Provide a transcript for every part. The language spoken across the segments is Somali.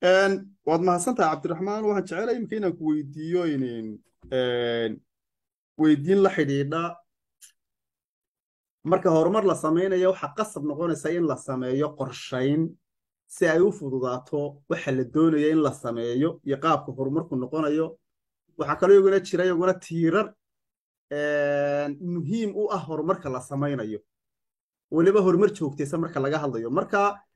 waad mahadsantahay cabdiraxmaan waxaan jecelahay imika inaan ku weydiiyo inin weydiin la xidhiidha marka horumar la samaynayo waxaa qasab noqonaysa in la sameeyo qorshayn si ay u fududaato waxa la doonaya in la sameeyo iyo qaabka horumarku noqonayo waxaa kaloo iyaguna jira iyaguna tiirar muhiim u ah horumarka la samaynayo weliba horumar joogtaysa marka laga hadlayo marka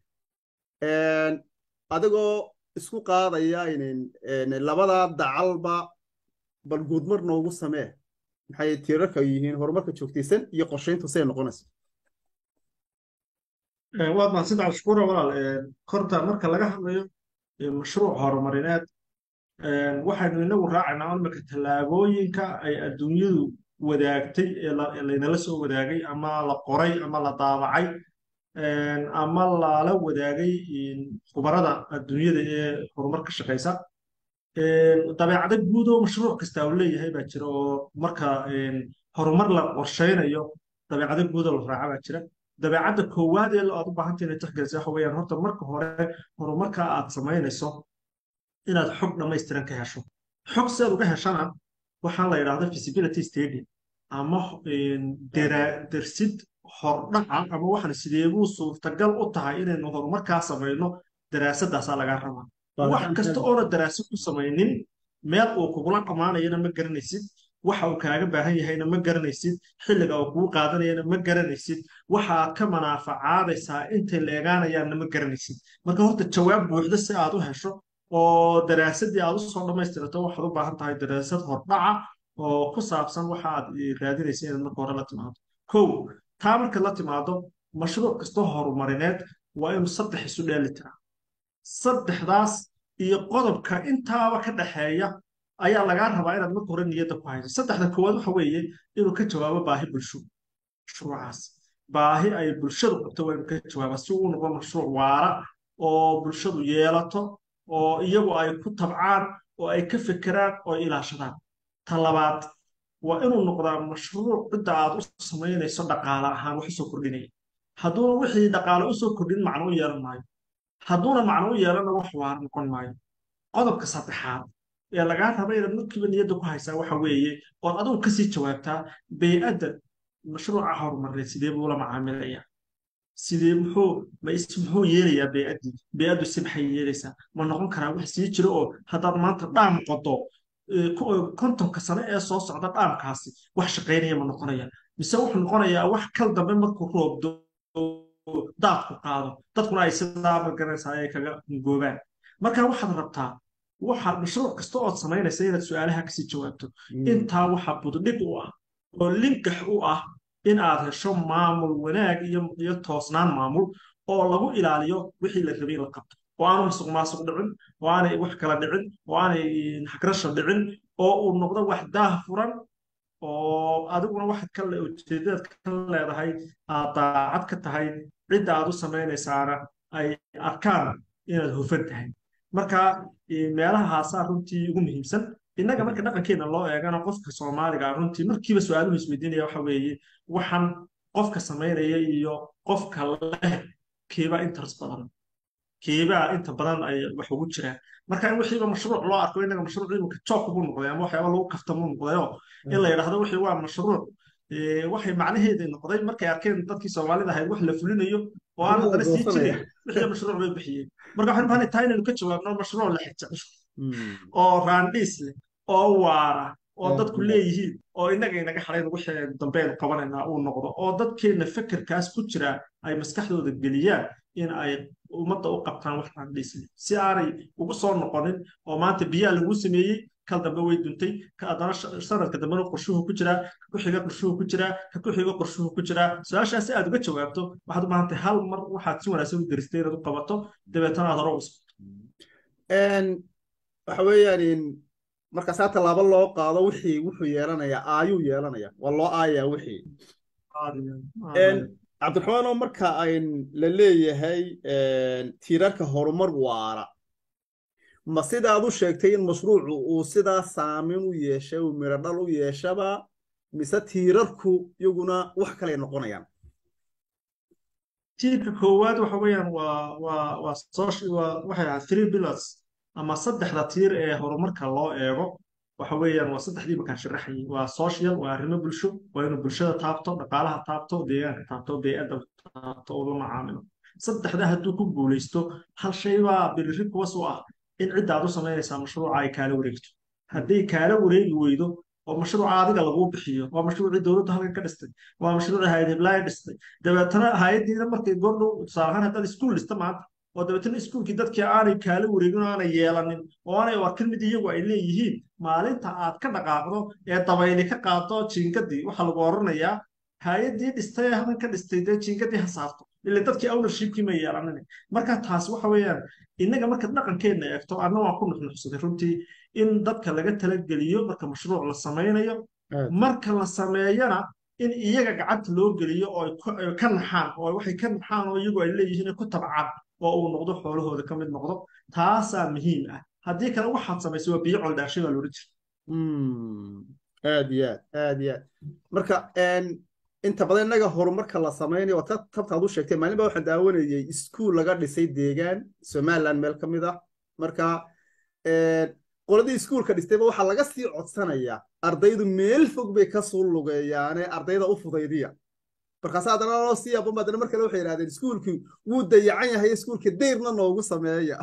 adigoo isku qaadaya inin labadaa dacalba bal guudmar noogu samee maxay tiirarka yihiin horumarka joogtaysan iyo qorshayntu say noqonayso waad mahadsantahay shukura walaal korta marka laga hadlayo mashruuc horumarineed waxaynu inagu raacaynaa imika tallaabooyinka ay adduunyadu wadaagtay ee laynala soo wadaagay ama la qoray ama la daabacay ama lala wadaagay khubarada adduunyada ee horumar ka shaqaysa dabeecado guud oo mashruuc kasta uu leeyahay baa jira oo marka horumar la qorshaynayo dabeecado guud oo la raaca baa jira dabeecadda koowaad ee aad u baahantay inay tixgelisa waxa weeyaan horta marka hore horumarka aad samaynayso inaad xog dhammaystiran ka hesho xog si aad uga heshana waxaa la yidhahda feasibility study ama dersid hordhaca ama waxaan sideebuu suurtagal u tahay inaynu horumarkaa samayno daraasadaasaa lagaa rabaa wax kasta oona daraasad ku samaynin meel uu kugula dhammaanayana ma garanaysid waxa uu kaaga baahan yahayna ma garanaysid xilliga uu kugu qaadanayana ma garanaysid waxaad ka manaafacaadaysaa intay leegaanayaanna ma garanaysid marka horta jawaab buuxda si aad u hesho oo daraasadii aad usoo dhammaystirato waxaad u baahan tahay daraasad hordhaca oo ku saabsan waxa aad raadinaysa inaad marka hore la timaado kow taa marka la timaado mashruuc kastoo horumarineed waa inuu saddex isu dheeli tiraa saddexdaas iyo qodobka intaaba ka dhaxeeya ayaa lagaa rabaa inaad marka hore niyadda ku hayso saddexda koowaad waxa weeye inuu ka jawaabo baahi bulsho mashruucaas baahi ay bulshadu qabto waa inuu ka jawaaba si uu noqdo mashruuc waara oo bulshadu yeelato oo iyagu ay ku tabcaan oo ay ka fekeraan oo ilaashadaan ta labaad waa inuu noqdaa mashruuc cidda aad u samaynayso dhaqaale ahaan wax usoo kordhinaya hadduuna wixii dhaqaale usoo kordhin macno u yeelan maayo hadduuna macno u yeelana wax waara noqon maayo qodobka saddexaad ee lagaa raba inaad markiiba niyadda ku haysaa waxa weeye ood adigu kasii jawaabtaa bey'adda mashruuca horumarineed sidee buu la macaamilaya sidee muxuu ma is muxuu yeelayaa bey'addii bey'addu si maxay yeelaysaa ma noqon karaa wax sii jiro oo haddaad maanta dhaam qodo kontonka sane ee soo socda dhaamkaasi wax shaqaynaya ma noqonaya mise wuxuu noqonayaa wax kal dambe markuu roobdo daadku qaado dadkuna ay sidaa magaranaysaa ay kaga goobaan marka waxaad rabtaa waxaad mashruuc kasta ood samaynaysa inaad su-aalaha kasii jawaabto intaa waxaa buddhig u ah oo linkax u ah in aad hesho maamul wanaag iyo toosnaan maamul oo lagu ilaaliyo wixii la rabay in la qabto oo aanu masuq maasuq dhicin oo aanay wax kala dhicin oo aanay xagrasho dhicin oo uu noqdo wax daah furan oo adiguna waxaad ka ujeedadaad ka leedahay aad daacad ka tahay cidda aad u samaynaysaana ay arkaan inaad hufan tahay marka meelahaasaa runtii ugu muhiimsan innaga marka dhaqankeena loo eegana qofka soomaaliga runtii markiiba su-aaluhu isweydiinaya waxa weeye waxaan qofka samaynaya iyo qofka leh kiibaa interest badan kiibaa inta badan ay wax ugu jiraan marka in wixiiba mashruuc loo arko innaga mashruuc imika joog buu noqday ama waxyaaba lagu kaftamuu noqdayo in la yidhaahdo wixii waa mashruuc waxay macnaheedii noqday markay arkeen dadkii soomaalida ahayd wax la fulinayo oo aan haddana sii jirin wixii mashruuc bay bixiyeen marka waxaan bahanay tahay inaynu ka jawaabno mashruuc la xijecesho oo raandhiis leh oo waara oo dadku leeyihiin oo innaga inaga xarayn wixii dambeenu qabanaynaa uu noqdo oo dadkeenna fekerkaas ku jira ay maskaxdooda geliyaan in ay ummadda u qabtaan wax raandhiis leh si aanay ugu soo noqonin oo maanta biyaa lagu sameeyey kal dambe way duntay haddana sanadka dambena qorshuhu ku jiraa ka ku xiga qorshuhu ku jiraa ka ku xiga qorshuhu ku jiraa su-aashaas si aad uga jawaabto waxaad u baahan tahay hal mar waxaad si wanaagsan u deristay inaad u qabato dabeetana aad hore u waxa weeyaan markaasaa tallaabo loo qaado wixii wuxuu yeelanayaa aayuu yeelanaya waa loo aayaa wixii cabdiraxmaan oo marka ayn la leeyahay tiirarka horumar waara ma sidaad u sheegtay in mashruucu uu sidaa saamin u yeeshay uu miro dhal u yeeshaba mise tiirarku iyaguna wax kaley noqonayaan tiirka koowaad waxa weeyaan waa waa waa social waa waxay ahayd three pillars ama saddexda tiir ee horumarka loo eego waxa weeyaan waa saddexdii bakaan sharaxayay waa social waa arrimo bulsho waa inuu bulshada taabto dhaqaalaha taabto deegaanka taabto bey'adda taabto oo la macaamilo saddexda hadduu ku guulaysto hal shay baa biriri kuwas u ah in cidda aad u samaynaysaa mashruuca ay kaala wareegto hadday kaala wareegi weydo oo mashruuca adiga laguu bixiyo waa mashruucii dowladdu halkan ka dhistay waa mashruucii hayad hiblaayo dhistay dabeetana hayaddiina markay goordhow tusaale ahaan haddaad iskuul dhista maanta oo dabeetana iskuulkii dadkii aanay kaala wareegin oo aanay yeelanin oo aanay arkin mid iyagu ay leeyihiin maalinta aad ka dhaqaaqdo ee dabayli ka qaado jiingadii waxaa lagu oranayaa hay-addii dhistay ee halkan ka dhistay dee jiingadii ha saarto ila dadkii ownershipkii ma yeelanin marka taas waxa weeyaan innaga marka dhaqankeenna eegto anna waan ku nuxnuxsaday runtii in dadka laga talageliyo marka mashruuc la samaynayo marka la sameeyana in iyaga gacanta loo geliyo oo ay ka naxaan oo waxay ka naxaan oo iyagu ay leeyihiin ay ku tabcaan oo uu noqdo xoolahooda ka mid noqdo taasaa muhiim ah haddii kale waxaad samaysay waa biyo coldhaashay baa loola jira aad iyo aad aad iyo aad marka inta badan innaga horumarka la samaynayo waa tabtaad u sheegtay maalin baa waxaan daawanayay iskuul laga dhisay deegaan somaliland meel ka mid ah marka qoladii iskuulka dhistayba waxaa laga sii codsanayaa ardaydu meel fog bay ka suu lugeeyaane ardayda u fudaydiya markaas haddana loo sii aqoon haddana mar kale waxay yidhahdeen iskuulkii wuu dayacan yahay iskuulka dayrna noogu sameeya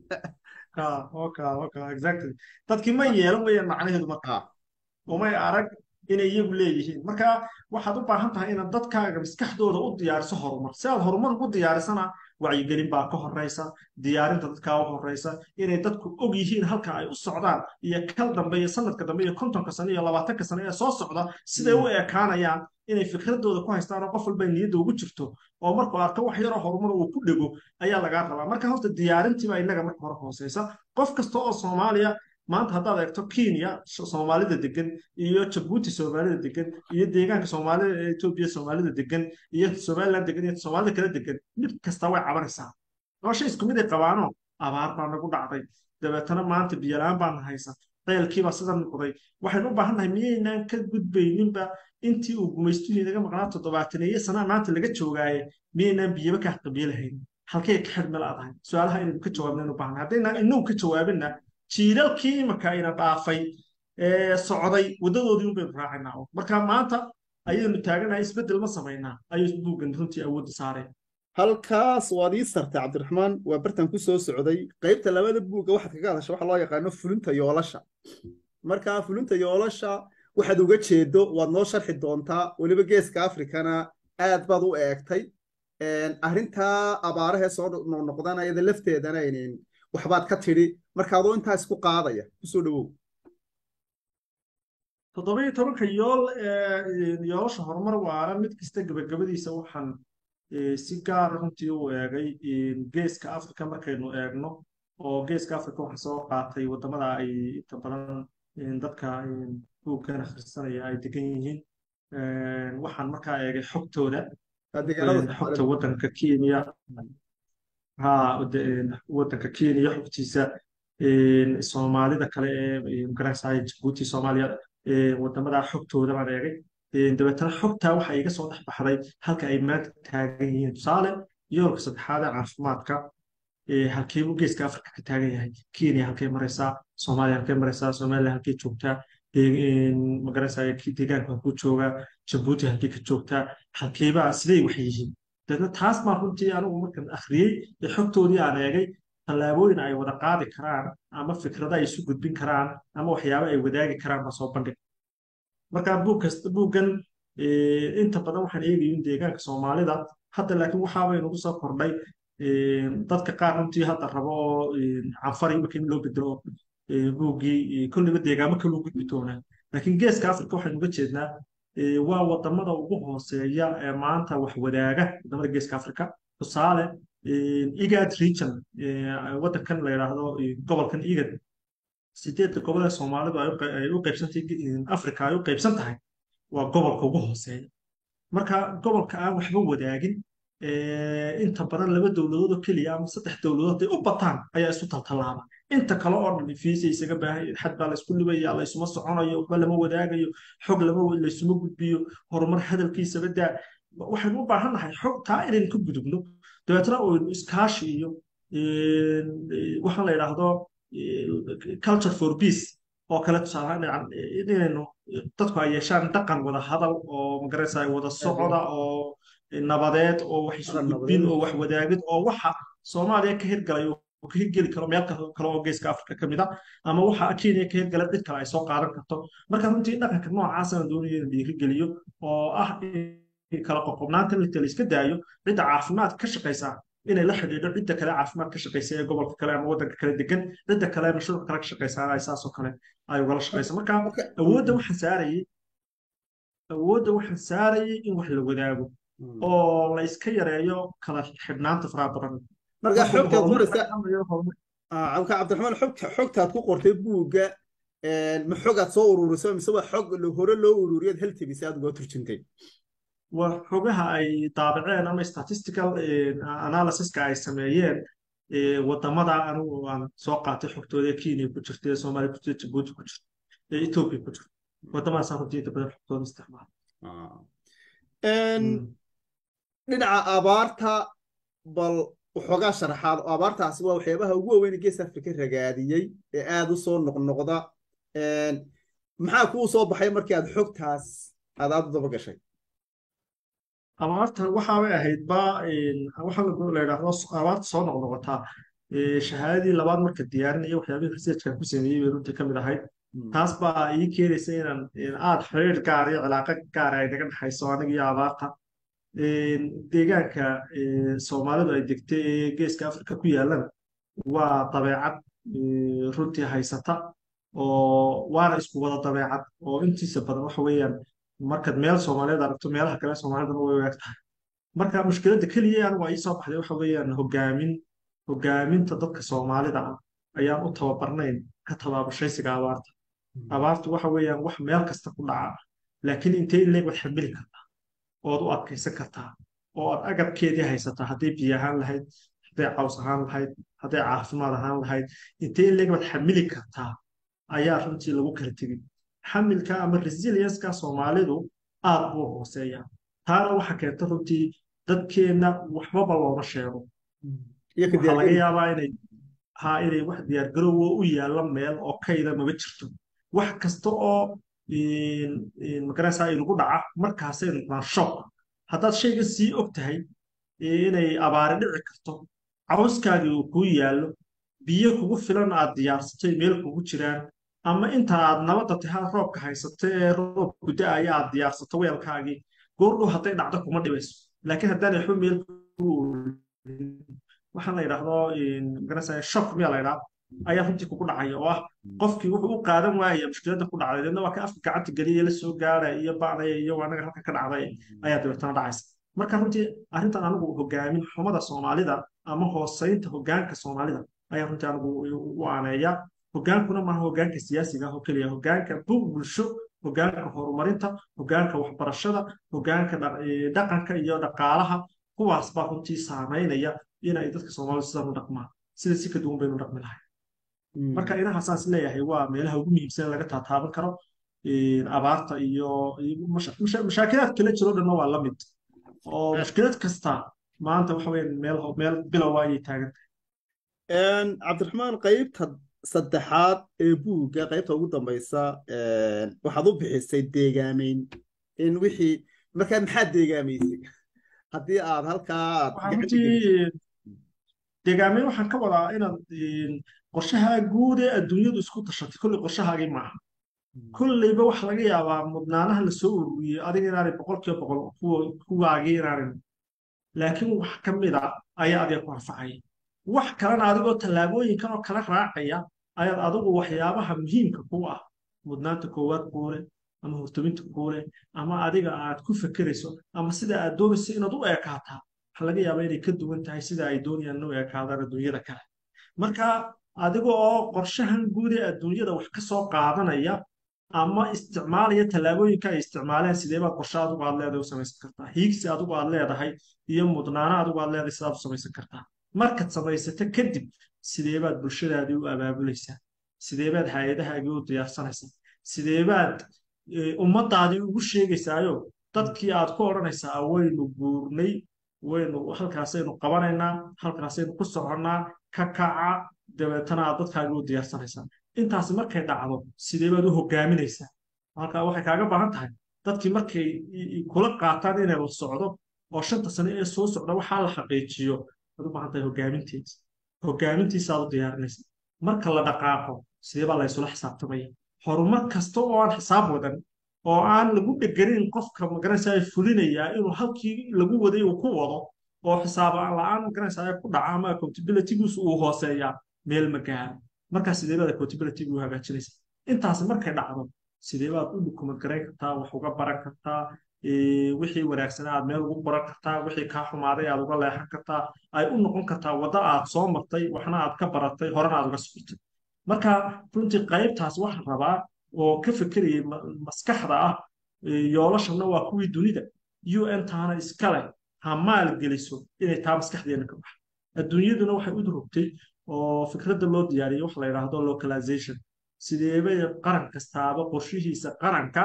dadkii ma yeelan wayaan macnaheedu marka umay arag inay iyagu leeyihiin marka waxaad u baahan tahay inaad dadkaaga maskaxdooda u diyaariso horumar si aad horumar ugu diyaarisana wacyigelin baa ka horeysa diyaarinta dadkaa u horeysa inay dadku og yihiin halka ay u socdaan iyo kal dambe iyo sanadka dambe iyo kontonka sano iyo labaatanka sano ee soo socda siday u ekaanayaan inay fikradooda ku haystaan oo qof walba niyadda ugu jirto oo markuu arko wax yaroo horumar uu ku dhego ayaa lagaa rabaa marka horta diyaarintiibaa innaga marka hore hooseysa qof kasta oo soomaaliya maanta haddaad eegto kenya soomaalida degan iyo jabuuti soomaalida degan iyo deegaanka soomaalida ee etoobiya soomaalida degan iyo somaliland degan iyo soomaalida kala degan mid kasta way cabanaysaa nolosha isku mid ay qabaano abaar baa nagu dhacday dabeetana maanta biyola-aan baana haysa ceelkiibaa sida noqday waxaynu u baahan nahay miyaynaan ka gudbayninba intii uu gumaystuhu inaga maqnaa toddobaataneeye sanaa maanta laga joogaaye miyaynaan biyaba ka qabiilahayn halkay ka xidhmel adahay su-aalaha inaynu ka jawaabnaynu u baahnay haddaynaan inagu ka jawaabinna jiilalkii imika ina dhaafay ee socday waddadoodii unbaynu raacaynaa marka maanta ayaynu taaganahay isbeddel ma samaynaa ayuu buuggan runtii awoodda saareen halkaas waad ii sartay cabdiraxmaan waa bartan ku soo socday qaybta labada buugga waxaad kaga hadasha waxa loo yaqaano fulinta yoolasha marka fulinta yoolasha waxaad uga jeedo waad noo sharxi doontaa weliba geeska afrikana aad baad u eegtay arrintaa abaarahee soo noqnoqdana iyada lafteedana aynin waxbaad ka tidhi marka adoo intaa isku qaadaya kusoo dhowow toddobiyo tobanka yool yoolasha horumar waana mid kasta gebagabadiisa waxaan si gaara runtii u eegay geeska africa markaynu eegno oo geeska africa waxaa soo qaatay waddamada ay inta badan dadka buuggan akhrisanaya ay degan yihiin waxaan markaa eegay xogtooda xogta waddanka kenya ha waddanka kenya xogtiisa soomaalida kale ee magaranaysaa jabuuti soomaaliya waddamada xogtooda baan eegay dabeetana xogtaa waxa iga soo dhex baxday halka ay maanta taagan yihiin tusaale yoolka saddexaad ee caafimaadka halkeebuu geeska afrika ka taagan yahay kenya halkay maraysaa soomaaliya halkay maraysaa somaliland halkay joogtaa magaranaysaa deegaanka halkuu joogaa jabuuti halkay ka joogtaa halkeebaa siday wax yihiin dabeetna taas baan runtii anigu markan akhriyey ee xogtoodii aan eegay tallaabooyin ay wada qaadi karaan ama fikrado ay isu gudbin karaan ama waxyaabo ay wadaagi karaan baa soo bandhig marka buug kasta buuggan inta badan waxaan eegayin deegaanka soomaalida hadda laakiin waxaabay nagu soo kordhay dadka qaar runtii hadda rabo oo canfari marka in loo bedelo buuggii kolliba deegaamo kaluu gudbi doonaa laakiin geeska africa waxaynu uga jeednaa waa wadamada ugu hooseeya ee maanta wax wadaaga wadamada geeska africa tusaale igad region waddankan la yidhaahdo gobolkan igad sideedda gobol ee soomaalidu ay u qaybsantay africa ay u qaybsan tahay waa gobolka ugu hooseeya marka gobolka aan waxba wadaagin inta badan laba dowladood oo keliya ama saddex dowladood hadday u bataan ayaa isu taltallaaba inta kale oo dhan fiisa isaga baahan xad baa laysku libaya laysuma soconayo waxba lama wadaagayo xog lama laysuma gudbiyo horumar hadalkiisaba daa waxaynu u baahan nahay xog taa inaynu ka gudubno dabeetna oynu iskaashi iyo waxaan la yidhaahdo culture for peace oo kale tusaalahaan inaynu dadku ay yeeshaan dhaqan wada hadal oo magaraysa wada socoda oo nabadeed oo wax isu gudbin oo wax wadaagid oo waxa soomaaliya ka hirgalay oo ka hirgeli karo meel kale oo geeska afrika ka mid a ama waxa kenya ka hirgalay cid kale ay soo qaadan karto marka runtii dhaqanka noocaasana doonaya in dhiirigeliyo oo ah kala qoqobnaanta inta la iska daayo cidda caafimaad ka shaqaysa inay la xidhiidho cidda kale caafimaad ka shaqaysa ee gobolka kale ama waddanka kale degan cidda kale mashruuc kale ka shaqaysa ay saasoo kale ay ugala shaqaysa marka awoodda waxaan saarayay awoodda waxaan saarayay in wax la wadaago oo la iska yareeyo kala xidhnaanta faraha badan marka xogtaad qoraysa cabdiraxmaan xogta xogtaad ku qortay buugga ma xogaad soo ururisay mise waa xog hore loo ururiyaad hal tebisa aad uga turjuntay waa xogaha ay daabaceen ama statistical analysiska ay sameeyeen wadamada anigu aan soo qaatay xogtooda kenya ku jirta ee soomaaliya ku jirta jabuuti ku jirta ee ethiopia ku jirta wadamadaasaan runtii inta badan xogtooda isticmaala dhinaca abaarta bal waxoogaa sharaxaad oo abaartaasi waa waxyaabaha ugu waaweyn gees afrika ragaadiyey ee aad u soo noqnoqda maxaa kuu soo baxay markii aad xogtaas aad aad u daba gashay abaarta waxaabay ahayd ba waxa la yidhaahdo abaarta soo noqnoqotaa shahaadadii labaad marka diyaarinaya waxyaabihii researchkan ku sameeyey bay runtii ka mid ahayd taas baa ii keenaysa inaan aad xiriir gaar iyo cilaaqo gaar ay naga dhexayso aniga iyo abaarta deegaanka soomaalidu ay degtay ee geeska afrika ku yaalana waa dabeecad runtii haysata oo waana isku wada dabeecad oo intiisa badan waxa weeyaan markaad meel soomaaliyeed aragto meelaha kale soomaalidana way waag tahay marka mushkiladda keliya anigu ay soo baxday waxa weeyaan hogaamin hogaaminta dadka soomaalida ah ayaan u tababarnayn ka tabaabashaysiga abaarta abaartu waxa weeyaan wax meel kasta ku dhaca laakiin intee in leeg waad xamili kartaa ood u adkaysan kartaa oo aad agabkeedii haysataa hadday biyo ahaan lahayd hadday caws ahaan lahayd hadday caafimaad ahaan lahayd intee in leeg waad xamili kartaa ayaa runtii lagu kala tegin xamilka ama resilienska soomaalidu aad buu hooseeya taana waxa keenta runtii dadkeenna waxbaba looma sheego waxaa laga yaabaa inay ha inay wax diyaargarowoo u yaalla meel oo kayda maba jirto wax kasta oo magaraysaa inagu dhaca markaasay noqdaan shock haddaad shayga sii og tahay inay abaari dhici karto cawskaagii uu kuu yaallo biyo kugu filan aad diyaarsatay meel kugu jiraan ama inta aad nabadda tahay roobka haysato ee roob guda-aya aad diyaarsato weelkaagii goordhow hadday dhacdo kuma dhibayso laakiin haddaan waxba meel waxaan la yidhaahdo magaraysaa shock miyaa la yidhaha ayaa runtii kugu dhacaya oo ah qofkii wuxuu u qaadan waaya mushkiladda ku dhacday deedna waa ka afka gacanta geliya la soo gaaraya iyo bacdaya iyo anaga halka ka dhacday ayaa dabeetana dhacaysa marka runtii arrintan anigu hogaamin xumada soomaalida ama hooseynta hogaanka soomaalida ayaa runtii anigu u aaneeya hogaankuna maaha hogaanka siyaasiga ah oo keliya hogaanka bulsho hogaanka horumarinta hogaanka waxbarashada hogaanka dhaqanka iyo dhaqaalaha kuwaas baa runtii saameynaya inay dadka soomaalida sidaan u dhaqmaan sida si ka duwan baynu dhaqmi lahay marka inahaasaan is leeyahay waa meelaha ugu muhiimsan laga taataaban karo abaarta iyo mashaakilaad kala jiro dhanna waa la mid oo mushkilad kasta maanta waxa weya meel meel bilowa ayay taagan cabdiraxmaan qaybta saddexaad ee buugga qaybta ugu dambaysa waxaad u bixisay deegaameyn in wixii markaa maxaad deegaamaysay haddii aad halkaa deegaameyn waxaan ka wadaa inaad qorshaha guud ee adduunyadu isku tashatay kolley qorshahaagii maaha kolleyba waxa laga yaabaa mudnaanaha lasoo ururiyey adiga inaanay boqolkiiba boqol kuwaagii inaanan laakiin wax ka mid a ayaa adiga ku anfacaya wax kalena adigoo tallaabooyinkan oo kala raacaya ayaad adigu waxyaabaha muhiimka ku ah mudnaanta koowaad kuule ama hortaminta kuule ama adiga aad ku fekerayso ama sida aad doonayso inaad u eekaataa waxa laga yaabaa inay ka duwan tahay sida ay doonayaan u eekaadaan adduunyada kale marka adiga oo qorshahan guud ee adduunyada wax ka soo qaadanaya ama isticmaalaya tallaabooyinka ay isticmaaleen sidee baad qorshe adigu aad leedahay u samaysan kartaa hiigsi adigu aad leedahay iyo mudnaano adigu aad leedahay sidaad u samaysan kartaa markaad samaysato kadib sidee baad bulshadaadii u abaabulaysaa sidee baad hay-adahaagii u diyaarsanaysaa sidee baad ummadaadii ugu sheegaysaayo dadkii aad ku odhanaysaa waynu guurnay waynu halkaasaynu qabanaynaa halkaasaynu ku soconnaa ka kaca dabeetana aad dadkaagi u diyaarsanaysaa intaasi markay dhacdo sidee baad u hogaaminaysaa halkaa waxay kaaga baahan tahay dadkii markay kula qaataan inay la socdo oo shanta sano ee soo socda waxaa la xaqiijiyo waad u baahan tahay hogaamintiisa hogaamintiisaaad u diyaarinaysa marka la dhaqaaqo sidee baa la isula xisaabtamaya horumar kasta oo aan xisaab wadan oo aan lagu dheganin qofka magaranaysaa fulinayaa inuu halkii lagu waday uu ku wado oo xisaab la-aan magaranaysaa ku dhaca ama accountabilitygiisu uu hooseeyaa meel ma gaaro markaa sidee baad accountabilitygu u hagaajinaysa intaasi markay dhacdo sidee baad u dukumad garayn kartaa wax uga baran kartaa wixii wanaagsanaa aad meel ugu qoran kartaa wixii kaa xumaaday aad uga leexan kartaa ay u noqon kartaa waddo aad soo martay waxna aad ka baratay horena aad uga socotay marka runtii qaybtaas waxaan rabaa oo ka fekerayay maskaxda ah yoolashanna waa kuwii dunida un taana iskale ha maal geliso inay taa maskaxdeena ka baxo adduunyaduna waxay u durugtay oo fikradda loo diyaariyay waxa la yidhaahdo localization sideebay qaran kastaaba qorshihiisa qaranka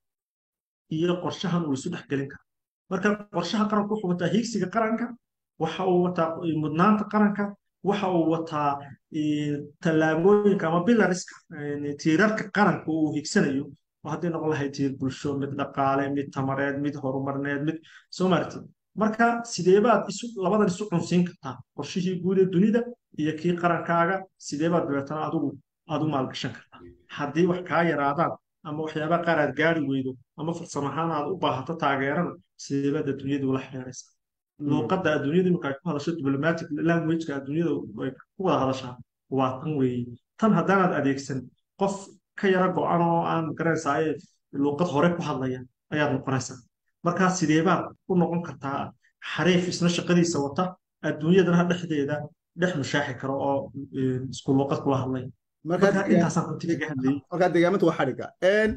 iyo qorshahan uu isu dhex gelin kara marka qorshaha qaranku wuxuu wataa hiigsiga qaranka waxa uu wataa mudnaanta qaranka waxa uu wataa tallaabooyinka ama bilariska tiirarka qaranka uu hiigsanayo oo haddii noqon lahay tiir bulsho mid dhaqaale mid tamareed mid horumarneed mid soo marti marka sideebaad isu labadan isu cunsiin kartaa qorshihii guud ee dunida iyo kii qarankaaga sideebaad dabeetana adigu aad u maalgashan kartaa haddii wax kaa yaraadaan ama waxyaabaha qaar aad gaari weydo ama farsamo ahaan aad u baahato taageerana sideebaad adduunyadu ula xiriiraysaa luuqadda adduunyada imika ay ku hadasho diplomatic languageka adduunyada ay ku wada hadashaa waa tan weeye tan haddaanaad adeegsan qof ka yara go-an oo aan garanaysaa luuqad hore ku hadlaya ayaad noqonaysaa markaa sideebaad u noqon kartaa xariif isna shaqadiisa wata adduunyadana dhexdeeda dhex mushaaxi karo oo isku luuqad kula hadlaya marka intaasaan runtii kaga hadlayay markaa deegaamanta waa xadhiga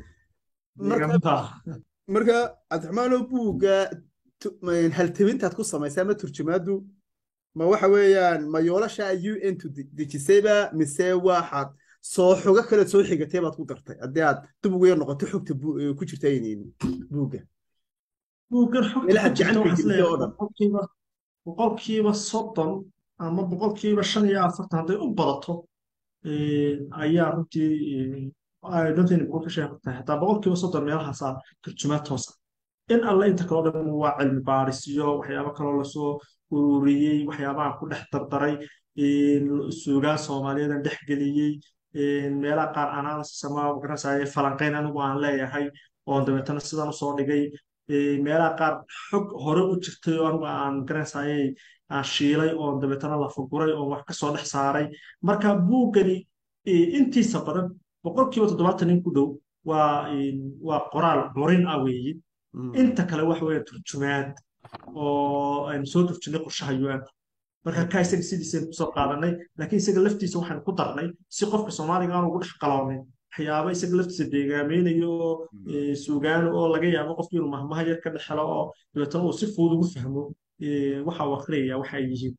marka cabdiraxmaanoo buugga haltabintaad ku samaysay ama turjumaadu ma waxa weeyaan ma yoolasha u n tu dejisayba mise waxaad soo xogo kale soo xigatay baad ku dartay haddii aad dib ugu yar noqoto xogta ku jirta buugga buuggan meelaha gacanka oo dhan boqolkiiba soddon ama boqolkiiba shan iyo afartan hadday u badato ayaa runtii dontin ku ka sheegtay hataa boqolkiiba soddon meelahaasaa turjumaad toosa in alle inta kaloo dhan waa cilmi baarisyo waxyaabo kaloo lasoo ururiyey waxyaabaha ku dhex dardaray suugaan soomaaliyeedan dhex geliyey meelaha qaar analysis ama magaranaysaye falanqayn anigu aan leeyahay oon dabeetana sidan usoo dhigay meelaha qaar xog hore u jirtay oo anigu aan magaranaysaye aan shiilay oon dabeetana la furguray oon wax kasoo dhex saaray marka buuggani intiisa badan boqolkiiba toddobaatan nin ku dhow waa waa qoraal curin ah weeye inta kale waxa weeye turjumaad oo aynu soo turjunay qorshaha un marka ka isaga sidiisaynu kusoo qaadanay laakiin isaga laftiisa waxaynu ku darnay si qofka soomaaliga aan ugu dhex qaloonin waxyaaba isaga laftiisa deegaameynayo oo suugaano oo laga yaabo qofki inuu mahmaha yar ka dhexelo oo dabeetana uu si fudud ugu fahmo waxa uu akhriyaya waxa ay yihiin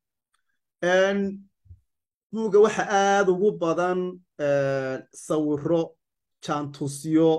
buugga waxa aada ugu badan sawiro jaantusyo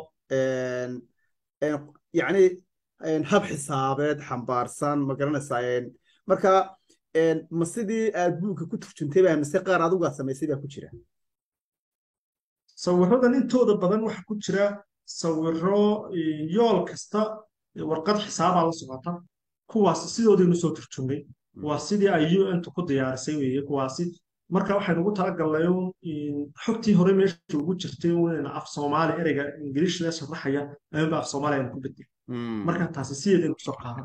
yacni hab xisaabeed xambaarsan ma garanaysaa marka ma sidii aad buugga ku turjuntay baa mise qaar adigu aad samaysay baa ku jira sawiradan intooda badan waxa ku jira sawiro yool kasta warqad xisaabaa la socota kuwaas sidoodaynu soo turjumnay waa sidii ay un ku diyaarisay weeye kuwaasi marka waxaynu ugu talagalnay xogtii hore meesha ugu jirtay in af soomaali ereyga ingiliish lee sharaxaya ayunba af soomaali aynu ku bedel marka taasi sideedaynu kusoo qaadan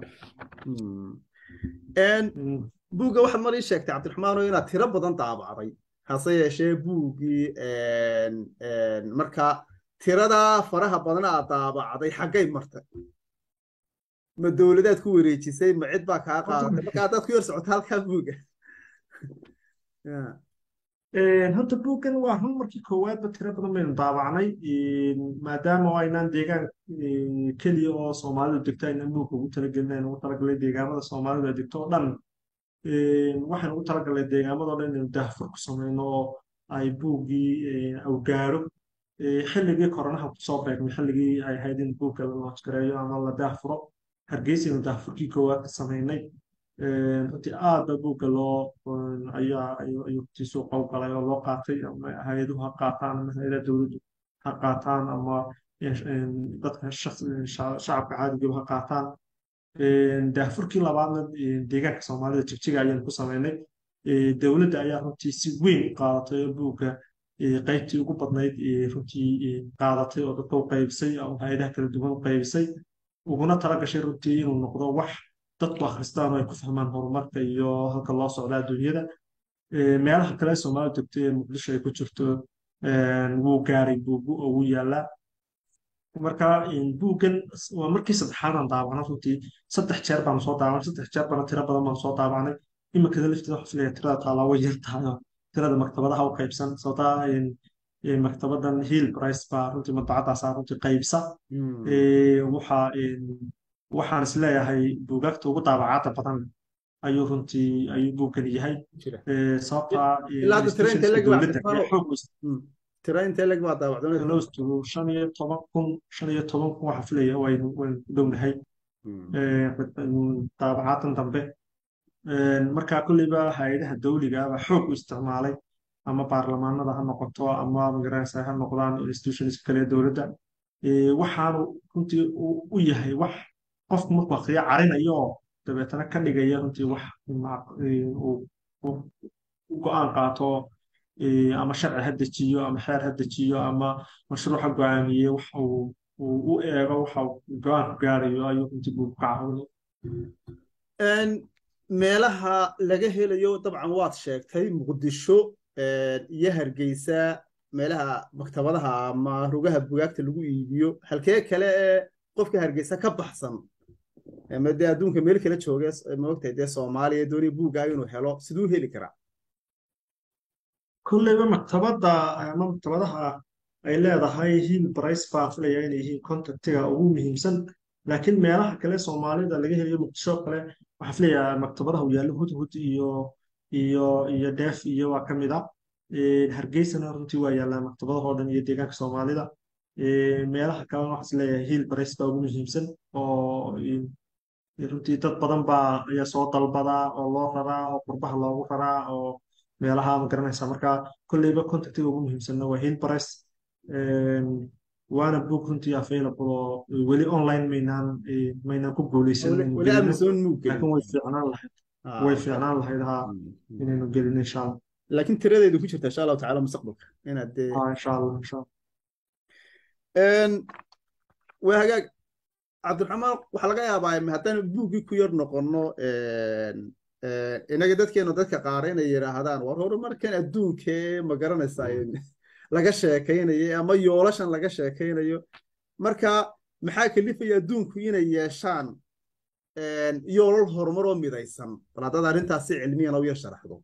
buugga waxaad mar ii sheegtay cabdiraxmaano inaad tiro badan daabacday hase yeeshee buuggii marka tirada faraha badana aad daabacday xaggay martay ma dowladaad ku wareejisay ma cid baa kaa qaadatay marka haddaad ku yar socoto halkaa buugga horta buuggan waa run markii koowaadba tiro badan baynu daabacnay maadaama oo aynaan deegaan keliya oo soomaalidu degto aynaan buugga ugu talagelin aynu ugu talagalay deegaamada soomaalidu ay degto oo dhan waxaynu ugu talagalnay deegaamadoo dhan inaynu daahfur ku samayno oo ay buuggii awgaaro xilligii koronaha kusoo beegmay xilligii ay ahayd in buugga la loojgareeyo ama la daahfuro hargeysaynu daafurkii koowaad ka samaynay runtii aad ba buugga loo ayaa ayuu runtii suuqa u galay oo loo qaatay ama hay-aduhu ha qaataan ama hay-adaha dowladdu ha qaataan ama dadka shacabka caadigiiba ha qaataan daafurkii labaadna deegaanka soomaalida jigjiga ayaynu ku samaynay dowladda ayaa runtii si weyn u qaadatay oo buugga qaybtii ugu badnayd runtii qaadatay oo dadka u qaybisay oo hay-adaha kala duwan u qaybisay uguna tala gashay runtii inuu noqdo wax dadku akhristaan oo ay ku fahmaan horumarka iyo halka loo socda adduunyada meelaha kale soomaalida degto ee muqdisho ay ku jirto wuu gaaray buugu oo wuu yaallaa marka buuggan waa markii saddexaad aan daabacno runtii saddex jeer baanu soo daabanay saddex jeer bana tiro badan baanu soo daabanay iminkada lafteeda waxaa filaya tirada taalaa way yar tahay oo tirada maktabadaha u qaybsan sababtaa maktabadan hill price baa runtii madbacadaasaa runtii qaybsa waxaa waxaan is leeyahay buugaagta ugu daabacaadda badan ayuu runtii ayuu buuggan yahay sababtaa dowladda ayaa xoog tira intee leg baa daawacdoonay lowstugu shan iyo toban kun shan iyo toban kun waxaa filaya waynu waynu ku dhownahay daabacaaddan dambe marka kolleyba hay-adaha dawligaaba xoog u isticmaalay ama baarlamaanada ha noqoto ama magaranaysa ha noqdaan institutionska kale ee dowladda waxaanu runtii u yahay wax qofku markuu akriyo carinayo oo dabeetana ka dhigaya runtii wax u go-aan qaato ama sharci ha dejiyo ama xeer ha dejiyo ama mashruuc ha go-aamiye wax uu u eego waxa go-aan ku gaarayo ayuu runtii buu ka caawinay meelaha laga helayo dabcan waad sheegtay muqdisho iyo hargeysa meelaha maktabadaha ama rugaha bugaagta lagu iibiyo halkee kale ee qofka hargeysa ka baxsan ama dee adduunka meel kala jooge maogtahay dee soomaaliya dooniya buuggaaga inuu helo siduu heli karaa kolleyba maktabadda ama maktabadaha ay leedahay hiil brice baa filaya inay yihiin contactiga ugu muhiimsan laakiin meelaha kale soomaalida laga helayo muqdisho kale waxaa filayaa maktabadaha uu yaallo hudhud iyo iyo iyo deef iyo waa ka mid a hargeysana runtii waa yaallaa maktabadaha oo dhan iyo deegaanka soomaalida meelaha kalena waxaa is leeyahay hiil brice baa ugu muhiimsan oo runtii dad badan baa ayaa soo dalbadaa oo loo raraa oo qurbaha loogu raraa oo meelaha ma garanaysa marka kolleyba contactiga ugu muhiimsanna waa hiil brice waana book runtii available oo weli online maynaan maynaan ku guuleysan laakiin way fiicnaan lahayd way fiicnaan lahayd ha inaynu gelin insha allah laakiin tiradeedu ku jirta insha allahu tacaala mustaqbalka inaad dee insha allah insha allah waa hagaag cabdiraxmaan waxaa laga yaabaa haddaan buuggii ku yar noqonno inaga dadkeenu dadka qaara inay yidhaahdaan war horumarkan adduunkee ma garanaysaa laga sheekaynayo ama yoolashan laga sheekaynayo marka maxaa kalifaya adduunku inay yeeshaan yoolal horumar oo midaysan bal haddaad arrintaas si cilmiyan u yar sharaxdo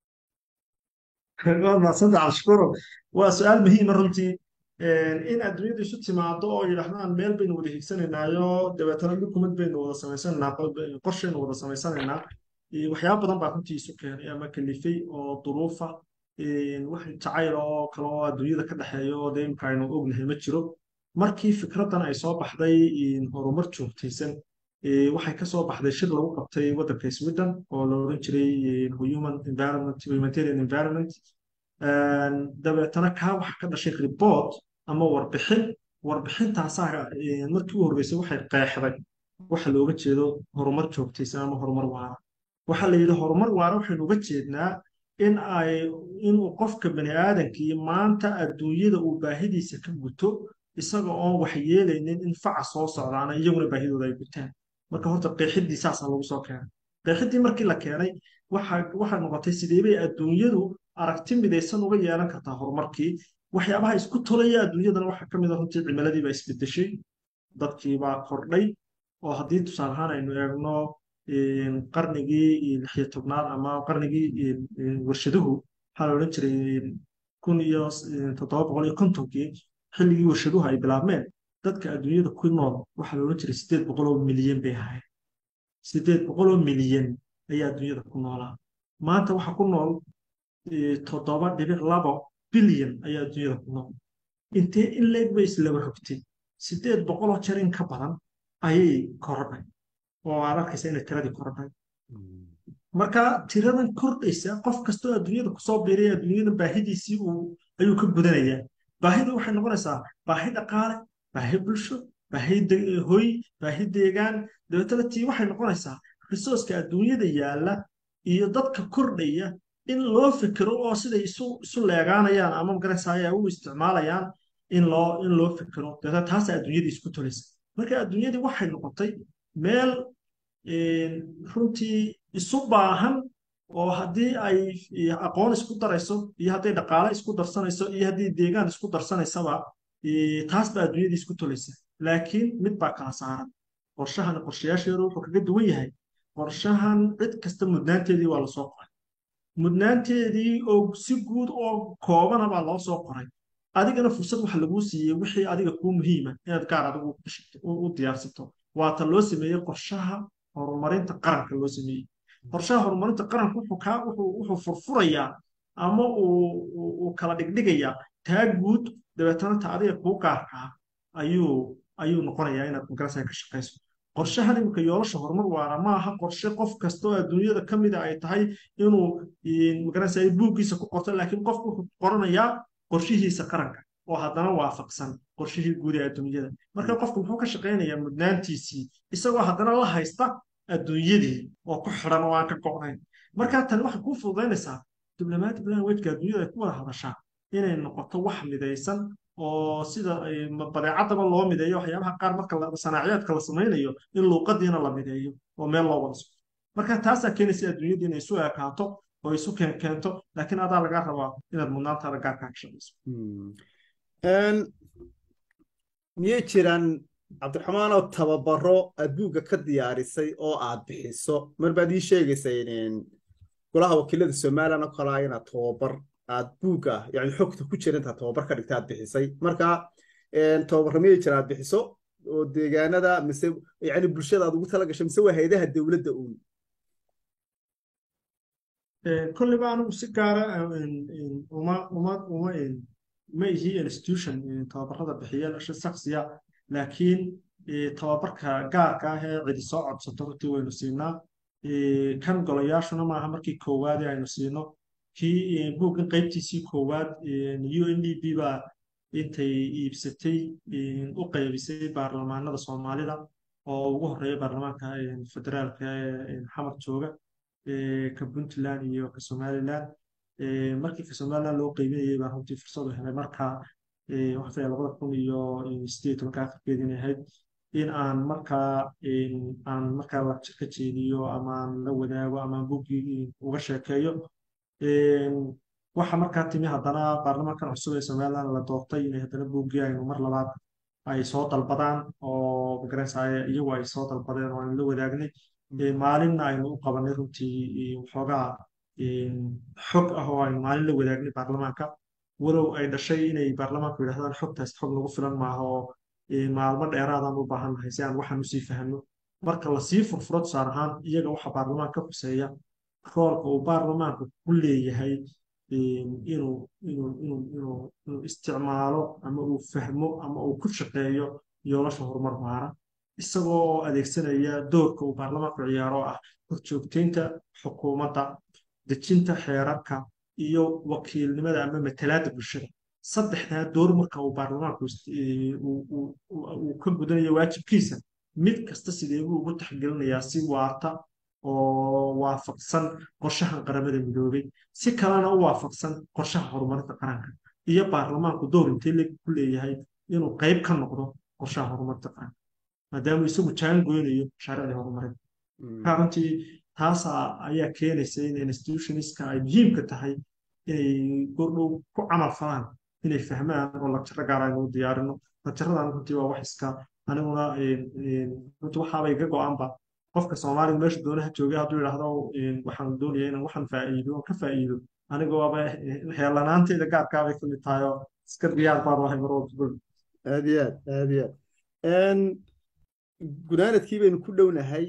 maasanta cabshikuro waa su-aal muhiima runtii in adduunyadu isu timaado oo yidhaahdaan meel baynu wada higsanaynaayo dabeetana dukumad baynu wada samaysanaynaa qorshaynu wada samaysanaynaa waxyaaba badan baa runtii isu keenay ama kalifay oo duruufa wax jacayl oo kale oo adduunyada ka dhexeeya oo dee imka aynu ognahay ma jiro markii fikraddan ay soo baxday horumar joogtaysan waxay ka soo baxday shir lagu qabtay waddanka sweden oo la odhan jiray human environment humanitarian environment dabeetana kaa waxa ka dhashay report ama warbixin warbixintaasaa markii u horreysay waxay qeexday waxa looga jeedo horumar joogtaysan ama horumar waara waxaa la yidhi horumar waara waxaynu uga jeednaa in ay inuu qofka bani aadankii maanta adduunyada uu baahidiisa ka guto isaga oon wax yeelaynin in faca soo socdaana iyaguna baahidooda ay gutaan marka horta qeexiddii saasaa lagu soo keenay qeexiddii markii la keenay waxay noqotay sideebay adduunyadu aragti midaysan uga yeelan kartaa horumarkii waxyaabaha isku tolaya adduunyadana waxaa ka mid a runtii cimiladii baa isbedeshay dadkii baa kordhay oo haddii tusaale ahaan aynu eegno qarnigii lixiyo tobnaad ama qarnigii warshaduhu waxaa la odhan jiray kun iyo toddoba boqol iyo kontonkii xilligii warshaduhu ay bilaabmeen dadka adduunyada ku nool waxaa la odhan jiray siddeed boqol oo milyan bay ahayd siddeed boqol oo milyan ayaa adduunyada ku noolaa maanta waxaa ku nool toddoba dhibic labo bilyan ayaa adduunyada ku nool intee in leeg bay islaba rogtay siddeed boqoloo jeer in ka badan ayay korodhay oo aad arkaysa inay tiradii korodhay marka tiradan kordhaysa qof kastoo adduunyada kusoo biiraya adduunyada baahidiisii uu ayuu ka gudanayaa baahidu waxay noqonaysaa baahi dhaqaale baahi bulsho baahi hoy baahi deegaan dabeetana tii waxay noqonaysaa risooska adduunyada yaalla iyo dadka kordhaya in loo fikiro oo siday isu isu leegaanayaan ama magarasaya u isticmaalayaan in loo in loo fikiro dabeetana taasa adduunyadii isku tolaysa marka adduunyadii waxay noqotay meel runtii isu baahan oo haddii ay aqoon isku darayso iyo hadday dhaqaale isku darsanayso iyo haddii deegaan isku darsanaysaba taas baa adduunyadii isku tolaysa laakiin mid baa kala saaran qorshahan qorshayaasheedu wuxuu kaga duwan yahay qorshahan cid kasta mudnaanteedii waa lasoo qoray mudnaanteedii oo si guud oo koobana baa loo soo qoray adigana fursad waxa laguu siiyey wixii adiga kuu muhiima inaad gaar adigu u diyaarsato waata loo sameeyey qorshaha horumarinta qaranka loo sameeyey qorshaha horumarinta qaranka wuxuu kaa wuxuu furfurayaa ama uu kala dhigdhigayaa taa guud dabeetana ta adiga kuu gaarkaa ayuu ayuu noqonayaa inaad magarasa ka shaqayso qorshahan iminka yoolasha horumar waara ma aha qorshe qof kasta oo adduunyada ka mida ay tahay inuu magarasa buuggiisa ku qorto laakiin qofku wuxuu qoranayaa qorshihiisa qaranka oo haddana waafaqsan qorshihii guud ee adduunyada marka qofku muxuu ka shaqaynayaa mudnaantiisii isagoo haddana la haysta adduunyadii oo ku xidhan oo aan ka go'nayn marka tani waxay kuu fududaynaysaa diblomatic languageka adduunyada ay ku wada hadashaa inay noqoto wax midaysan oo sida badeecaddaba loo mideeyo waxyaabaha qaar marka sanaaciyaadka la samaynayo in luuqadiina la mideeyo oo meel loo wada socdo marka taasaa keenaysa adduunyadii inay isu ekaato oo isu keento laakiin adaa lagaa rabaa inaad mudnaantaada gaarkaa ka shaqayso miyay jiraan cabdiraxmaan oo tababaro aad buugga ka diyaarisay oo aad bixiso mar baad ii sheegaysay golaha wakiilada somalilan oo kalaa inaad tababar aad buugga yani xogta ku jira intaad tababar ka dhigta aad bixisay marka tababarra miyay jira aad bixiso oo deegaanada mise yani bulshada aad ugu tala gashay mise waa hayadaha dowladda uun kolleyba anigu si gaara uma uma uma ma ihi institution tababarada bixiya shaksiya laakiin tababarka gaarka ah ee cidi soo codsato runtii waynu siinaa kan golayaashuna maaha markii koowaadee aynu siino kii buuggan qaybtiisii koowaad u n d b baa intay iibsatay u qaybisay baarlamaanada soomaalida oo ugu horeeya baarlamaanka federaalka ee xamar jooga ka puntland iyo ka somaliland markii ka somaliland loo qeybinayay baa runtii fursad u helay markaa waxaa labada kun iyo sideed tobanka afarkeedii inay ahayd in aan markaa aan markaa lacag ka jeediyo ama aan la wadaago ama aan buggii uga sheekeeyo waxa markaa timi haddana baarlamaankan cusub ee somaliland la doortay inay haddana buuggii aynu mar labaad ay soo dalbadaan oo magaranaysaay iyagu ay soo dalbadeen oo aynu la wadaagnay maalinna aynu u qabanay runtii waxoogaa xog ah oo aynu maalin la wadaagnay baarlamaanka walow ay dhashay inay baarlamaanku yidhahdaan xogtaas xog nagu filan maaha oo maalmo dheeraadaan u baahan nahay si aan waxaan usii fahno marka lasii furfuro tusaale ahaan iyaga waxa baarlamaanka ka xuseeya roolka uu baarlamaanku ku leeyahay inuu inuu inuu inuu inuu isticmaalo ama uu fahmo ama uu ku shaqeeyo yoolasha horumar waara isagoo adeegsanaya doorka uu baarlamaanku ciyaaro oo ah horjoogteynta xukuumadda dejinta xeerarka iyo wakiilnimada ama matalaadda bulshada saddexdaa door marka uu baarlamaanku uu ka gudanayo waajibkiisa mid kasta sidee buu ugu taxgelinayaa si waarta oo waafaqsan qorshahan qaramada midoobay si kalena u waafaqsan qorshaha horumarinta qaranka iyo baarlamaanku door intee le ku leeyahay inuu qayb ka noqdo qorshaha horumarinta qaranka maadaama isagu jaan goynayo mashaariicdii horumarinta marka runtii taasa ayaa keenaysa in institutionska ay muhiimka tahay inay gordhow ku camal falaan inay fahmaan oo lagtiro gaar aynu u diyaarino lagtiradan runtii waa wax iska aniguna runtii waxaabay ga go-aanba qofka soomaaliga meesha doonaha joogay hadduu yidhaahdo waxaan doonaya inaan waxaan faa'iido oo ka faa'iido aniga waaba heelanaanteyda gaarkaabay ka mid tahay oo iska diyaar baan wahay mar walba aad iyo aad aad iyo aad gunaanadkii baynu ku dhownahay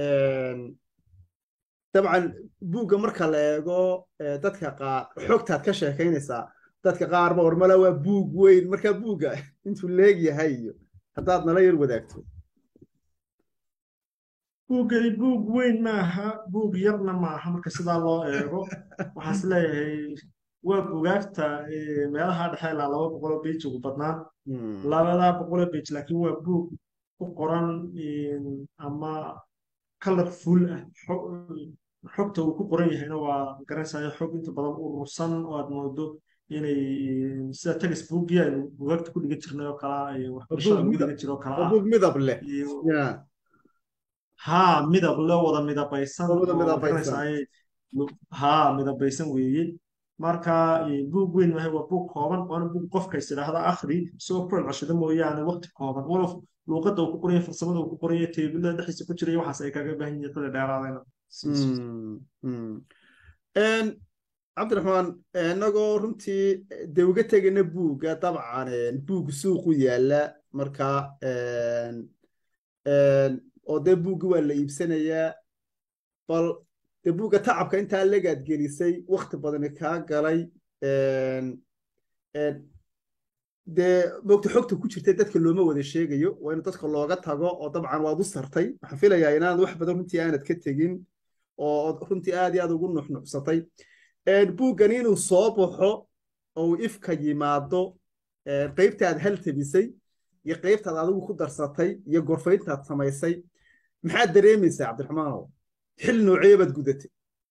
dabcan buugga marka la eego dadka qaar xogtaad ka sheekaynaysaa dadka qaarba warmala waa buug weyn markaa buugga intuu leeg yahay iyo haddaad nala yar wadaagto buuggani buug weyn maaha buug yarna maaha marka sidaa loo eego waxaan is leeyahay waa buugaagta eh, meelaha dhexe ilaa laba boqoloo beej ugu badnaan Hmm. labadaa boqoloo beej laakiin waa buug ku qoran eh, ama colorful ah xo- xogta uu ku qoran yahayna waa garanaysayo xog inta badan urursan oo aad moodo inay eh, sida textbookii aynu buugaagta ku dhigan jirnay oo kalaa iyo Waa waxbarashada buug lagu midab dhigan jiro oo kala waa ah buug midab leh iyo ya haa midab loo wada midabaysan waa wada oo midabaysan magaranaysaay haa midabaysan weeye marka eh, buug weyn maahay waa buug kooban waana buug qofka is idhaahda akhri soo ku celceshada mooyaane waqti kooban walow luuqadda uu ku qoranya farsamada uu ku qoranya teebillada dhexdiisa ku jiraya waxaas ay kaga baahan yihiin xilli dheeraadayna siiso Hmm. Hmm. En, cabdiraxmaan inagoo runtii dee uga tegana buugga dabcan buug suuqu yaala marka en, en, oo dee buugga waa la iibsanayaa bal dee buugga tacabka intaa legaad gelisay wakti badani kaa galay en, en, dee mogta xogta ku jirta dadka looma wada sheegayo waa in dadka looga tago oo dabcan waad u sartay waxaan filayaa inaanad wax badan runtii aanad ka tegin oo runtii aad iyo aad ugu nuxnuxsatay buuggan inuu soo baxo oo uu ifka yimaado qaybtaad hal tabisay iyo qaybtaad adigu ku darsatay iyo gorfayntaad samaysay maxaad dareemaysaa cabdiraxmaanow xil noocee baad gudatay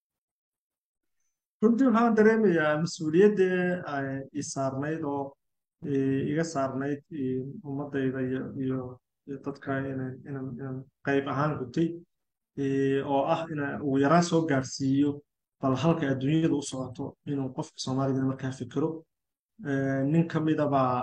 runtii waxaan dareemayaa mas-uuliyadda i saarnayd oo iga saarnayd ummaddayda iyo iyo dadka inaan inaan inaan qayb ahaan gutay oo ah inaan ugu yaraan soo gaarsiiyo bal halka adduunyada u socoto inuu qofka soomaaligana markaa fikiro nin ka mida baa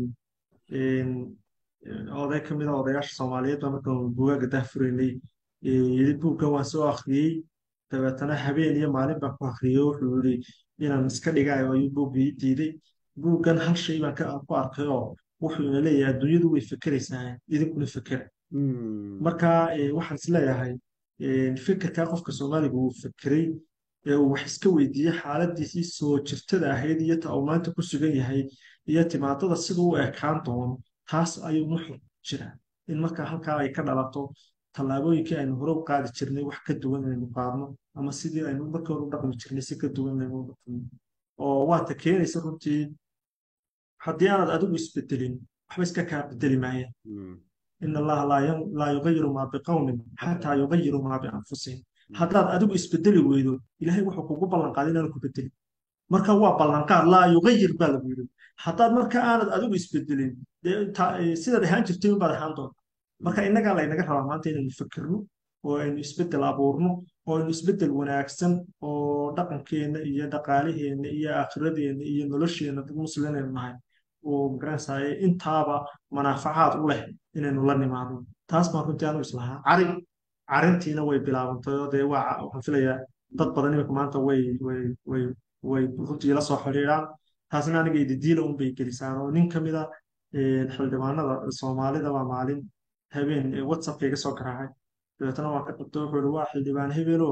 oday ka mida odayaasha soomaaliyeed baa markaan buugaaga dahfuraynay yidhi buuggan waan soo akhriyey dabeetana habeen iyo maalin baan ku akhriyey wuxuu yidhi inaan iska dhigayo ayuu buuggii diiday buuggan hal shay baan ku arkay oo wuxuu ina leeyahay adduunyadu way fekeraysaa idinkuna fekera marka waxaan is leeyahay fikirkaa qofka soomaaliga uu fekeray ee uu wax iska weydiiyey xaaladiisii soo jirtada ahayd iyo ta uu maanta ku sugan yahay iyo timaadada siduu u ekaan doono taas ayuu nuxur jira in marka halkaa ay ka dhalato tallaabooyinkii aynu hore u qaadi jirnay wax ka duwan inaynu qaadno ama sidii aynu markii hore u dhaqmi jirnay si ka duwan inaynu u dhaqmo oo waata keenaysa runtii haddii aanad adigu isbedelin waxba iska kaa bedeli maayaan in allaha laa yugayiru maa biqowmin xataa yugayiru maa bianfusihim haddaad adigu isbedeli weydo ilaahay wuxuu kugu ballanqaaday inaanu ku bedelin marka waa ballanqaad laa yugayir baa lagu yidhi haddaad marka aanad adigu isbedelin sidaad ahaan jirtay unbaad ahaan doonta marka innagaa laynaga rabaa maanta inaynu fikirno oo aynu isbedel abuurno oo aynu isbedel wanaagsan oo dhaqankeenna iyo dhaqaalaheenna iyo aakhiradeenna iyo nolosheenna dad musliminaynu nahay oo magaranaysaye intaaba manaafacaad u leh inaynu la nimaadno taas baan runtii anu islahaa cari carintiina way bilaabantay oo dee waa waxaan filayaa dad badan imika maanta way way way way runtii la soo xidhiidhaan taasna aniga ididiila un bay gelisaan oo nin ka mida xildhibaanada soomaalida baa maalin habeen whatsappka iga soo garaacay dabeetana waan ka qabto wuxuu yihi waa xildhibaan hebelo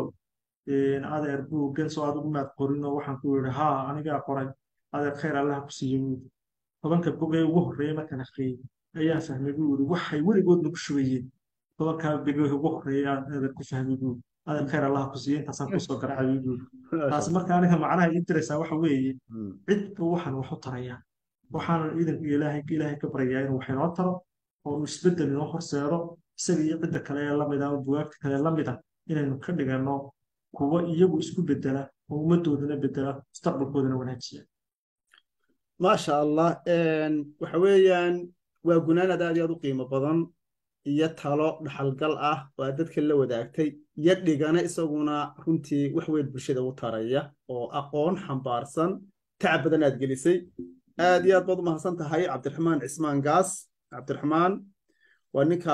adeer buuggan soo adigu maad qorin oo waxaan ku yidhi haa anigaa qoray adeer khayr allaha ku siiye buudi tobanka bog ee ugu horreeyey markaan akhriyey ayaan fahmay buu yidhi waxay weligood nagu shubayeen tobankaa bog ugu horreeyey aan adeer ku fahmay buudi adeer khayr allaha ku siiye intaasaan kusoo garaacay buudi taasi marka aniga macnaha ii diraysaa waxa weeye cid buu waxaan wax u tarayaa waxaanan iidanka ilaahay ilaahay ka baryayaa inuu wax inoo taro oo uu isbeddel inoo horseedo isaga iyo cidda kale ee lamid ah oo bugaagta kale lamid ah inaynu ka dhigano kuwo iyagu isku bedela oo ummaddoodana bedela mustaqbalkoodana wanaajiya maasha allah waxa weeyaan waa gunaanad aad iyo aad u qiimo badan iyo talo dhaxalgal ah oo aad dadka la wadaagtay iyo dhigana isaguna runtii wax weyn bulshada u taraya oo aqoon xambaarsan tacab badan aad gelisay aad iyo aad baad u mahadsan tahay cabdiraxmaan cismaan gaas cabdiraxmaan waa ninka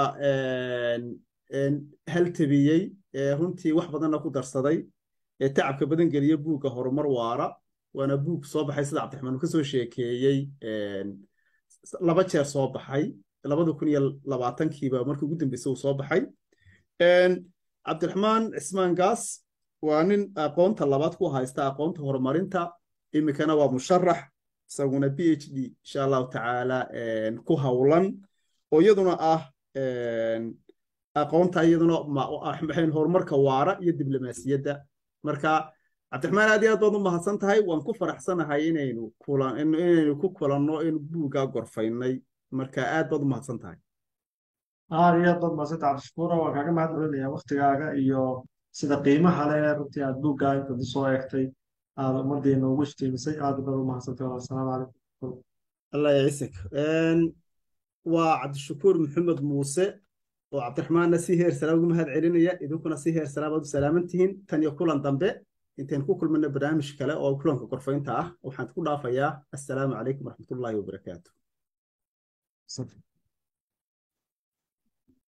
haltabiyey runtii wax badanna ku darsaday ee tacabka badan geliya buugga horumar waara waana buug soo baxay sida cabdiraxmaan uu ka soo sheekeeyey laba jeer soo baxay labada kun iyo labaatankiiba markii ugu dambeysay uu soo baxay cabdiraxmaan cismaan gaas waa nin aqoonta labaad ku haysta aqoonta horumarinta iminkana waa musharax isaguna b h d insha allahu tacaala ku howlan oo iyaduna ah aqoonta iyaduna maxayn horumarka waara iyo diblomaasiyadda marka cabdiraxmaan aad iyo aad baad u mahadsan tahay waan ku faraxsanahay inaynu kulan inaynu ku kulanno in buuggaa gorfaynay marka aad baad u mahadsan tahay aad iyo aad baad mahadsantaha cabdishakuura waan kaaga mahad celinayaa waktigaaga iyo sida qiimaha leh runtii aad buuggaa intaad soo eegtay aad ummaddeena ugu iftiimisay aad baad u mahadsantay assalaamu calaykum allah yacisik waa cabdishakuur maxamed muuse oo cabdiraxmaanna si heer salaam ugu mahad celinaya idinkuna si heer salaam aad u salaaman tihiin tan iyo kulan dambe intaynu ku kulmana barnaamij kale oo kulanka gorfaynta ah waxaan ku dhaafayaa assalaamu calaykum waraxmatullaahi wabarakaatu